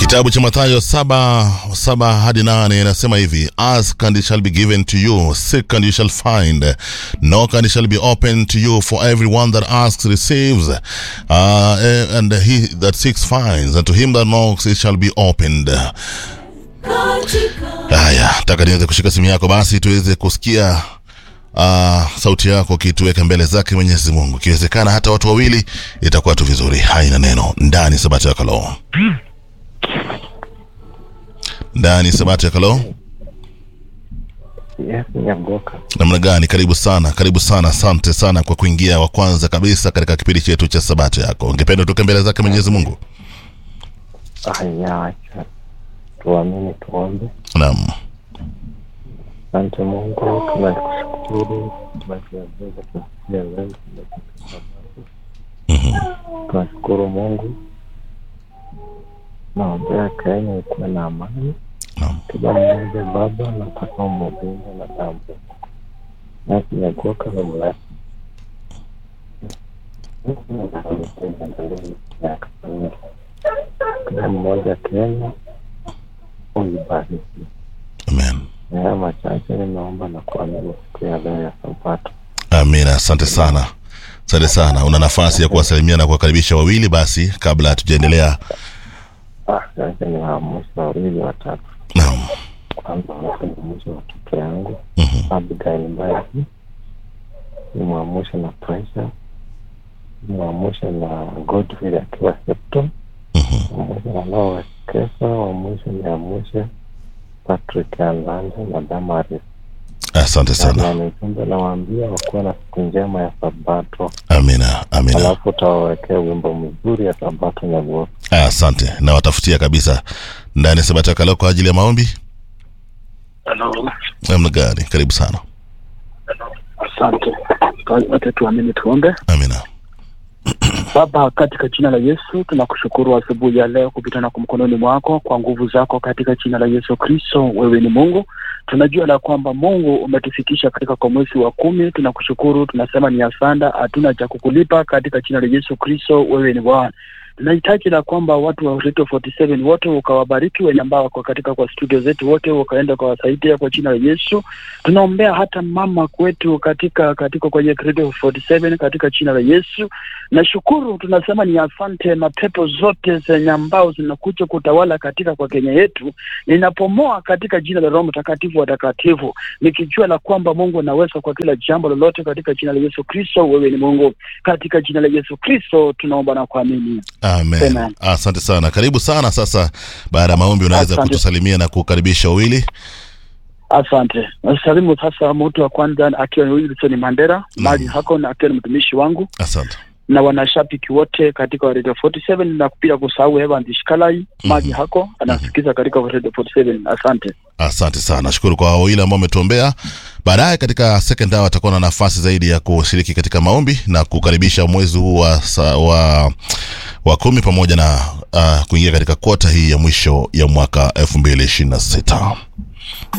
Kitabu cha Mathayo saba saba hadi nane inasema hivi: Ask and it shall be given to you, seek and you shall find, knock and it shall be opened to you. For everyone that asks receives, uh, and he that seeks finds, and to him that knocks it shall be opened. Haya, taka niweze kushika simu yako basi tuweze kusikia uh, sauti yako kituweka mbele zake Mwenyezi Mungu, ikiwezekana hata watu wawili, itakuwa tu vizuri. Haina neno ndani Sabato ya Kaloo ndani Sabato ya Kaloo. Yes, Nyagoka. Namna gani? Karibu sana, karibu sana. Asante sana kwa kuingia wa kwanza kabisa katika kipindi chetu cha Sabato yako. Ungependa tuke mbele zake Mwenyezi Mungu? Haya, acha tuamini, tuombe. Naam, Asante Mungu, tunakushukuru tunakuweza kusikia leo. Tunashukuru Mungu, naombea Kenya ikuwe na amani, naam, kila mmoja Baba nataka umulinde na damu nasi Nyagoka na mlasi kila mmoja Kenya uibariki. amen, Na haya machache nimeomba na kuamini siku ya leo ya Sabato. amina. Asante sana, asante sana. Una nafasi ya kuwasalimia na kuwakaribisha wawili basi, kabla hatujaendelea. Ah, sasa ni waamuzi wawili watatu. Naam, Kwanza mwamushe watoto yangu mhm, Abigail Mbagi, nimwamushe na Pressure, nimwamushe na Godfrey akiwa Septon, mhm. mwamushe na Lois Kesa, wamwisho niamushe Patrick Alanda na Damaris. Asante sana, Na nijumbe nawaambia wakuwa na siku njema ya Sabato, amina, amina. alafu utawawekea wimbo mzuri ya Sabato Nyagoka. Asante, na watafutia kabisa ndani Sabato ya Kaloo kwa ajili ya maombi. Halo, Namna gani? Karibu sana, asante. Wote tuamini tuombe. amina. Baba, katika jina la Yesu tunakushukuru asubuhi ya leo kupita na kumkononi mwako kwa nguvu zako, katika jina la Yesu Kristo. Wewe ni Mungu, tunajua la kwamba Mungu umetufikisha katika kwa mwezi wa kumi. Tunakushukuru, tunasema ni asanda, hatuna cha kukulipa. Katika jina la Yesu Kristo, wewe ni Bwana. Tunahitaji la kwamba watu wa Radio 47 wote ukawabariki, wenye ambao wako katika kwa studio zetu wote wakaenda ukawasaidia kwa jina la Yesu. Tunaombea hata mama kwetu katika katika kwenye Radio 47 katika jina la Yesu. Nashukuru, tunasema ni asante. Mapepo zote zenye ambao zinakuja kutawala katika kwa Kenya yetu ninapomoa katika jina la Roho Mtakatifu watakatifu, nikijua la kwamba Mungu anaweza kwa kila jambo lolote, katika jina la Yesu Kristo. Wewe ni Mungu, katika jina la Yesu Kristo tunaomba na kuamini. Amen. Amen. Asante sana, karibu sana. Sasa baada ya maombi, unaweza Asante. kutusalimia na kukaribisha wawili. Asante. Nasalimu sasa mtu wa kwanza akiwa ni Wilson Mandera mali hako na akiwa ni mtumishi wangu Asante. na wanashabiki wote katika Radio 47 na pia kusahau Evans Shikalai maji hako anasikiza katika Radio 47. Asante. Asante sana, nashukuru kwa wawili ambao wametuombea. Baadaye katika second hour atakuwa na nafasi zaidi ya kushiriki katika maombi na kukaribisha mwezi huu wa, sa- wa, wa kumi pamoja na uh, kuingia katika kota hii ya mwisho ya mwaka elfu mbili ishirini na sita.